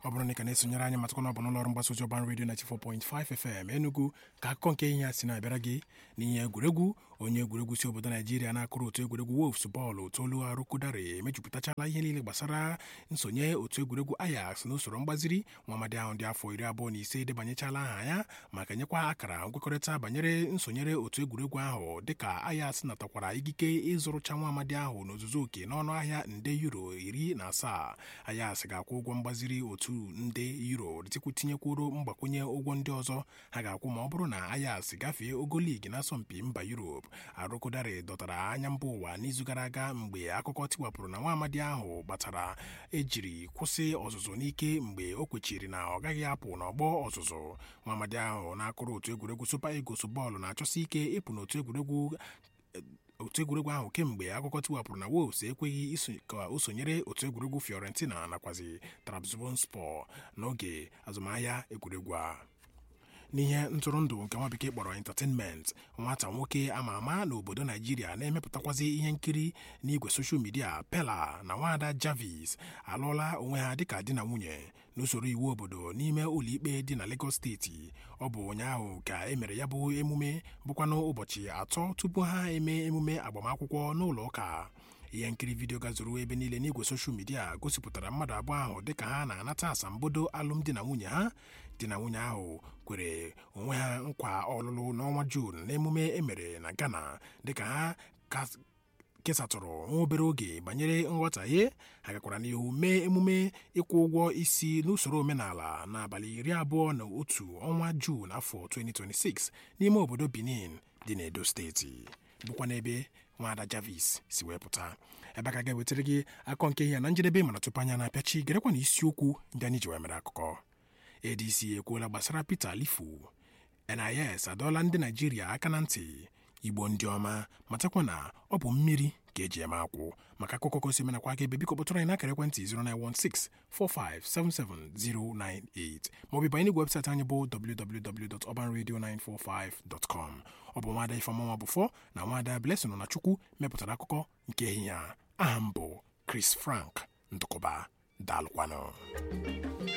ọ bụrụ na ị ka na-esonyere anyị matakwana ọ bụ n'ụlọọrụ mgbasa ozi ọban redio 94.5 FM Enugu ka akụkọ nke ihe a si na-abịara gị n'ihe egwuregwu onye egwuregwu si obodo Naijiria na-akụrụ otu egwuregwu Wolves bọọlụ Tolu Arụkụdare emejupụtachala ihe niile gbasara nsonye otu egwuregwu Ajax n'usoro mgbaziri nwaamadi ahụ dị afọ iri abụọ na ise debanyechala aha ya maka nyekwa akara nkwekọrịta banyere nsonyere otu egwuregwu ahụ dịka Ajax natakwara ikike ịzụrụcha nwaamadi ahụ n'ozuzu oke n'ọnụ ahịa nde euro iri na asaa Ajax ga-akwụ ụgwọ mgbaziri otu nde euro tikwu tinyekwuru mgbakwunye ụgwọ ndị ọzọ ha ga-akwụ ma ọ bụrụ na Ajax gafee ogo ligi n'asọmpi mba Europe Arụkụdare dọtara anya mba ụwa n'izu gara aga mgbe akụkọ tiwapụrụ na nwaamadi ahụ gbatara ejiri kwụsị ọzụzụ n'ike mgbe o kwechiri na ọ gaghị apụ n'ọgbọ ọzụzụ nwaamadi ahụ na-akụrụ otu egwuregwu Super Eagles bọọlụ na-achọsi ike ịpụ n'otu egwuregwu otu egwuregwu ahụ kemgbe akụkọ tiwapụrụ na Wolves ekweghị ka o sonyere otu egwuregwu Fiorentina nakwazi Trabzonspor n'oge azụmahịa egwuregwu a n'ihe ntụrụndụ nke nwa bekee kpọrọ entertainment nwata nwoke ama ama n'obodo naijiria na-emepụtakwazi ihe nkiri n'igwe soshal midia pela na nwaada javis alụọla onwe ha dịka di na nwunye n'usoro iwu obodo n'ime ụlọikpe dị na Lagos steeti ọ bụ ụnyaahụ ka e mere ya bụ emume bụkwanụ ụbọchị atọ tupu ha eme emume agbamakwụkwọ n'ụlọ ụka ihe nkiri vidiyo gazuru ebe niile n'igwe soshal midia gosipụtara mmadụ abụọ ahụ dịka ha na-anata asambodo alụmdi na nwunye ha di na nwunye ahụ kwere onwe ha nkwa ọlụlụ n'ọnwa Juun n'emume emere na Ghana dịka ha kesatụrụ nwa obere oge banyere nghọtahie ha gakwara n'ihu mee emume ịkwụ ụgwọ isi n'usoro omenala n'abalị iri abụọ na otu ọnwa Juun afọ 2026 n'ime obodo Benin dị n'Edo steeti bụkwa n'ebe nwaada Javis si wee pụta ebe a ka ga-ewetara gị akọ nke ihe na njedebe mana tupu anya na-apịachi gerekwa na isiokwu ndị anyị ji wee mere akụkọ ADC ekwuola gbasara Peter Lifu NIS adọọla ndị Naijiria aka na ntị Igbo ndị ọma matakwa na ọ bụ mmiri ka eji eme akwụ maka akụkọ gosi menakwa aka ebe biko kpọtụrụ anyị n'akara ekwentị 09164577098 maọbụ banye n'igwe webụsaịtị anyị bụ www.urbanradio945.com ọ bụ nwaada Ifeọma Bụfọ na nwaada Blessing nọ na Chukwu mepụtara akụkọ nke ehihie a aha m bụ Chris Frank Ndụkọba daalụkwanụ